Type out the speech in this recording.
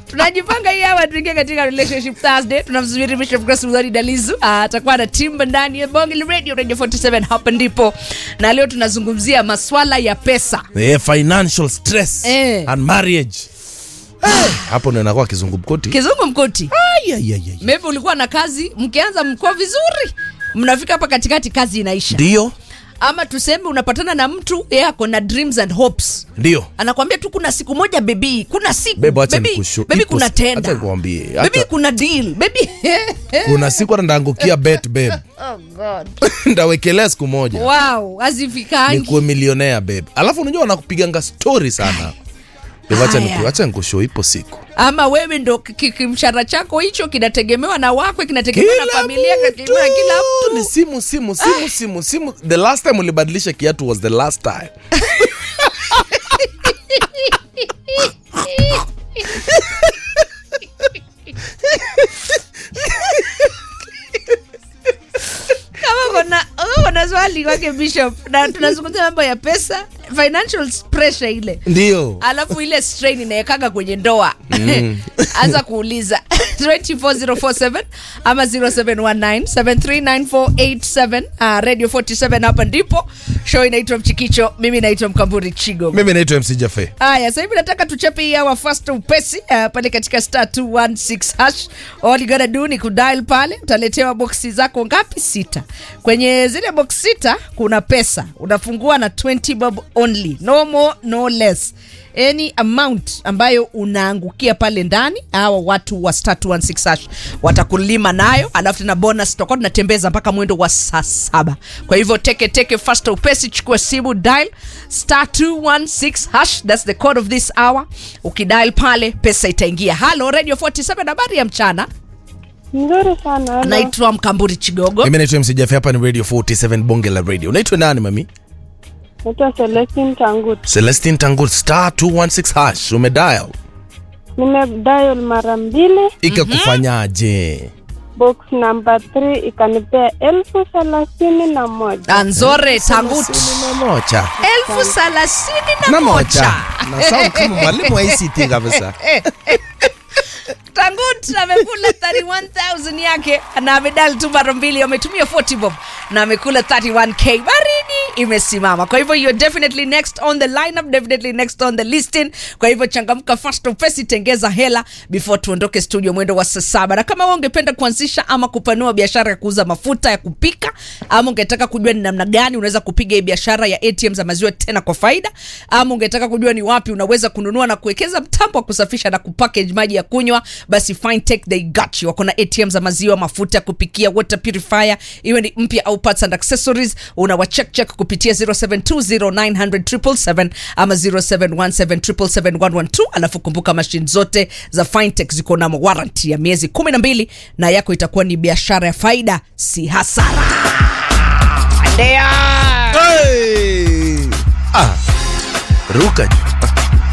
tunajipanga hii hawa tuingie katika relationship thursday tunamsubiri bishop grace mudhari dalizu Ah, atakuwa na timba ndani ya bonge la radio radio 47 hapa ndipo na leo tunazungumzia maswala ya pesa Eh, financial stress Eh. and marriage Eh, hapo ndo inakuwa kizungumkuti kizungu mkoti Ai, ai, ai, ai. maybe ulikuwa na kazi mkianza mkoa vizuri mnafika hapa katikati kazi inaisha ndio ama tuseme unapatana na mtu yeye ako na dreams and hopes ndio anakwambia tu kuna siku moja bebi kuna siku Bebo, acha Baby, nikushu- baby ipo- kuna acha tenda nikwambie, bebi hata- kuna deal bebi kuna siku hata ndaangukia bet babe oh god ndawekelea siku moja wow hazifikangi nikuwe milionea babe alafu unajua wanakupiganga story sana Babe, acha Haya. niku- acha nikushow ipo siku ama wewe ndo ki- ki- kimshahara chako hicho kinategemewa na wakwe kinategemewa na familia kinategemewa na kila mtu ni simu simu simu simu simu the last time ulibadilisha kiatu was the last time kama kuna kama kuna swali kwake bishop na tunazungumzia mambo ya pesa financial pressure ile ndio alafu ile strain inaekaga kwenye ndoa anza kuuliza 24047 ama 0719739487 uh, radio 47 hapa ndipo show inaitwa mchikicho mimi naitwa mkamburi chigo mimi naitwa mc jafe haya sasa hivi nataka tuchape hii hawa fast upesi uh, pale katika star 216 hash all you gotta do ni kudial pale utaletewa boksi zako ngapi sita kwenye zile box sita kuna pesa unafungua na 20 bob only no more no less any amount ambayo unaangukia pale ndani hawa watu wa star 216 hash watakulima nayo alafu tena bonus tutakuwa tunatembeza mpaka mwendo wa saa saba kwa hivyo teke teke fast upesi chukua simu dial star 216 hash that's the code of this hour ukidial pale pesa itaingia halo radio 47 habari ya mchana Nzuri sana. hello. naitwa mkamburi chigogo mimi naitwa mc jafe hapa ni radio 47 bonge la radio unaitwa nani mami Naitwa Celestine Tangut. celestin tangut star 216 hash umedial Nimedial mara mbili, ikakufanyaje box number 3 ikanipea elfu thelathini na moja. anzore tangut Thelathini na moja elfu thelathini na na moja moja na sound kama mwalimu wa ICT kabisa tangut amekula 31000 yake na amedal tu mara mbili ametumia 40 bob na amekula 31k baridi imesimama kwa hivyo you're definitely next on the lineup definitely next on the listing kwa hivyo changamka fast upesi tengeza hela before tuondoke studio mwendo wa saa saba na kama wewe ungependa kuanzisha ama kupanua biashara ya kuuza mafuta ya kupika ama ungetaka kujua ni namna gani unaweza kupiga hii biashara ya atm za maziwa tena kwa faida ama ungetaka kujua ni wapi unaweza kununua na kuwekeza mtambo wa kusafisha na kupackage maji ya kunywa basi fintech they got you wako na atm za maziwa mafuta ya kupikia water purifier iwe ni mpya au parts and accessories unawacheck check kupitia 0720900777 ama 0717771112 alafu kumbuka mashine zote za fintech ziko na warranty ya miezi 12 na yako itakuwa ni biashara ya faida si hasara Andea. hey! ah, ruka juu